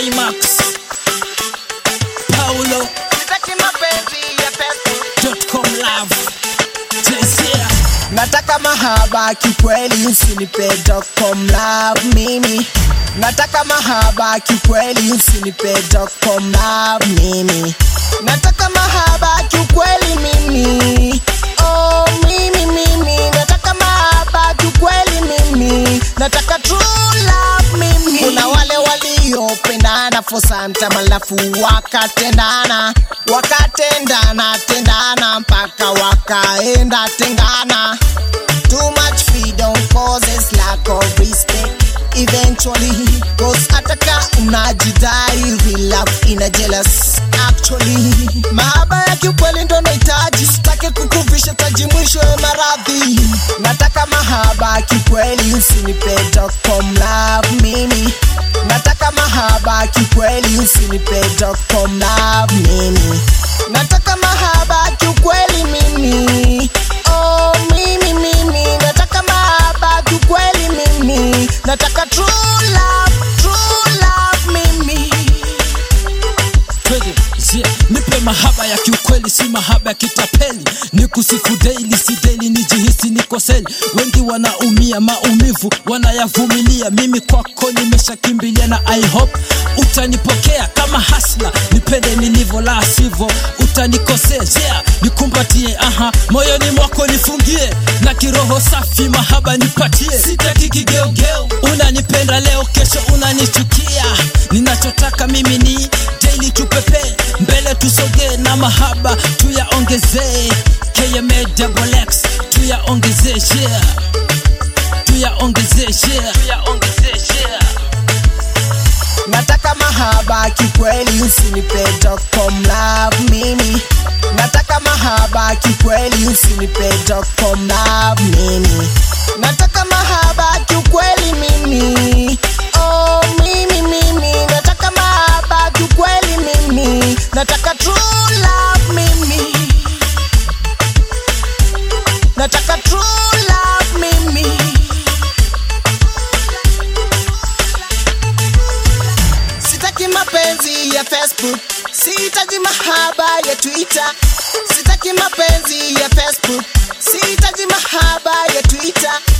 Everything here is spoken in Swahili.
J-Max Paulo Sitaki mapenzi ya Facebook. .com love Jezia Nataka mahaba kikweli, usinipe com love mimi. Nataka mahaba kikweli, usinipe com love mimi. Nataka mahaba kikweli mimi. Oh, mimi mimi. Nataka mahaba kikweli mimi. Nataka true love mimi. Kuna wale waliopendana for some time alafu wakatendana, wakatendana tendana mpaka wakaenda tengana. Too much freedom causes lack of respect. Eventually, cause ataka unajidai, real love ina jealous. Actually, mahaba ya kiukweli ndo nahitaji, sitaki kukuvisha taji mwisho ya maradhi. Nataka mahaba kikweli, usinipe com love mimi. Nataka mahaba kikweli, usinipe com love mimi. Nataka mahaba kiukweli mimi. Oh, mimi mimi nataka mahaba kiukweli mimi. Nataka true love, true love mimi. Twende, yeah. Nipe mahaba ya kiukweli, si mahaba ya kitapeli. Ni kusifu daily, si daily, nijihisi niko seli. Wengi wanaumia maumivu, wanayavumilia. Mimi kwako nimeshakimbilia na I hope utanipokea kama hasla, nipende nilivyo, la sivyo utanikosea. Yeah, nikumbatie, aha, moyoni mwako nifungie, na kiroho safi mahaba nipatie. Sitaki kigeugeu, unanipenda leo, kesho unanichukia. Ninachotaka mimi ni daily tupepe mbele tusogee na mahaba tuyaongezee KMA double X tuyaongezee yeah tuyaongezee yeah tuyaongezee yeah Nataka mahaba kikweli, usinipe com love mimi. Nataka mahaba kikweli, usinipe com love mimi. Nataka mahaba kiukweli mimi. Oh, mimi mimi nataka mahaba kiukweli mimi. Nataka true love mimi. Nataka true love mimi. Sitaki mapenzi ya Facebook, sihitaji mahaba ya Twitter. Sitaki mapenzi ya Facebook, sihitaji mahaba ya Twitter.